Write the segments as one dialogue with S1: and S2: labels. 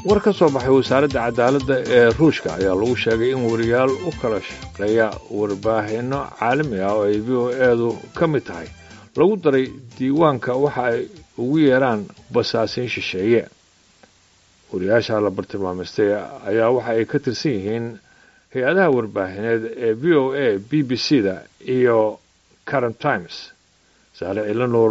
S1: war ka soo baxay wasaaradda cadaaladda ee ruushka ayaa lagu sheegay in wariyaal u kala shaqeeya warbaahinno caalami ah oo ay v o eedu ka mid tahay lagu daray diiwaanka waxa ay ugu yeeraan basaasiin shisheeye wariyaasha la bartilmaamaystay ayaa waxa ay ka tirsan yihiin hay-adaha warbaahineed ee v o a b b c da iyo current times saale cilanuur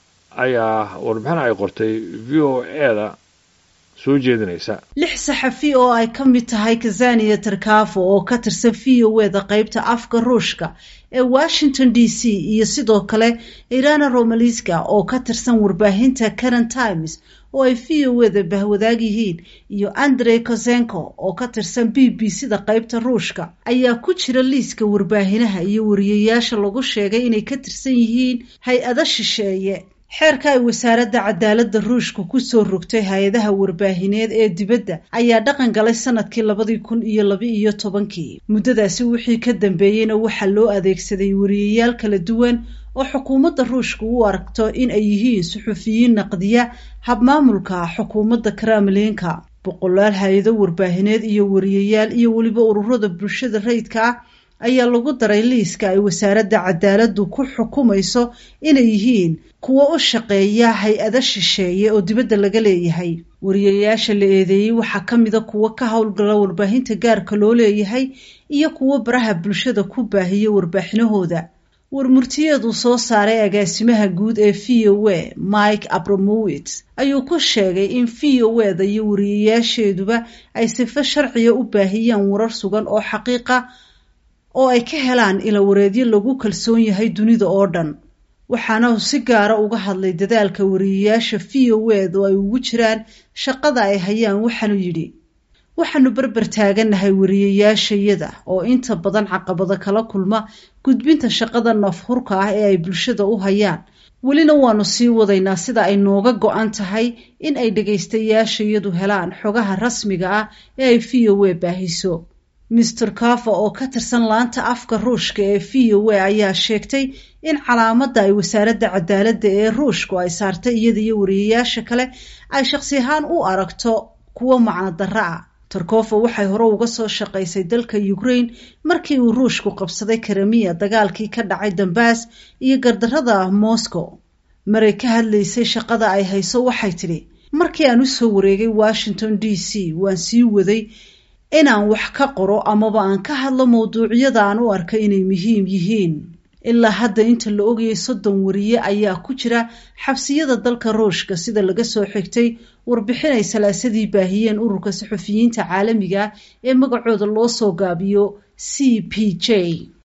S1: ayaa warbixin ay qortay v o e da soo jeedinaysa
S2: lix saxafi oo ay ka mid tahay kazaniya tarkafo oo ka tirsan v o e da qeybta afka ruushka ee washington d c iyo sidoo kale irana romaliska oo ka tirsan warbaahinta current times oo ay v o e da bahwadaag yihiin iyo andrey kosenko oo ka tirsan b b c da qeybta ruushka ayaa ku jira liiska warbaahinaha iyo wariyayaasha lagu sheegay inay ka tirsan yihiin hay-ado shisheeye xeerka ay wasaaradda cadaaladda ruushka kusoo rogtay hay-adaha warbaahineed ee dibadda ayaa dhaqan galay sanadkii labadii kun iyo laba-iyo tobankii muddadaasi wixii ka dambeeyeyna waxaa loo adeegsaday wariyayaal kala duwan oo xukuumadda ruushka u aragto in ay yihiin suxufiyiin naqdiya habmaamulka xukuumadda kremlinka boqolaal hay-ado warbaahineed iyo wariyayaal iyo weliba ururada bulshada rayidka ah ayaa lagu daray liiska ay wasaaradda cadaaladdu ku xukumayso inay yihiin kuwo u shaqeeya hay-ado shisheeye oo dibadda laga leeyahay wariyayaasha la eedeeyey waxaa ka mida kuwo ka howlgala warbaahinta gaarka loo leeyahay iyo kuwo baraha bulshada ku baahiya warbaaxinahooda warmurtiyeedu soo saaray agaasimaha guud ee v o e mike abramowitz ayuu ku sheegay in v o e da iyo wariyayaasheeduba ay sifo sharciga u baahiyaan warar sugan oo xaqiiqa oo ay ka helaan ilawareedyo lagu kalsoon yahay dunida oo dhan waxaana uu si gaara uga hadlay dadaalka wariyayaasha v o e du ay ugu jiraan shaqada ay hayaan waxaanu yidhi waxaanu berber taagannahay wariyayaashayada oo inta badan caqabado kala kulma gudbinta shaqada nafhurka ah ee ay bulshada u hayaan welina waanu sii wadaynaa sida ay nooga go-an tahay in ay dhagaystayaashayadu helaan xogaha rasmiga ah ee ay v o e baahiso mister kafa oo ka tirsan laanta afka ruushka ee v o e ayaa sheegtay in calaamadda ay wasaaradda cadaaladda ee ruushku ay saartay iyada iyo wariyayaasha kale ay shakhsi ahaan u aragto kuwo macno darro ah tarkofa waxay hore uga soo shaqaysay dalka ukraine markii uu ruushku qabsaday karamiya dagaalkii ka dhacay dambas iyo gardarrada moscow maray ka hadlaysay shaqada ay hayso waxay tidhi markii aan usoo wareegay washington d c waan sii waday inaan wax ka qoro amaba aan ka hadlo mawduucyada aan u arka inay muhiim yihiin ilaa hadda inta la ogayay soddon wariye ayaa ku jira xabsiyada dalka ruushka sida laga soo xigtay warbixin ay salaasadii baahiyeen ururka saxufiyiinta caalamiga ee magacooda loo soo gaabiyo c p j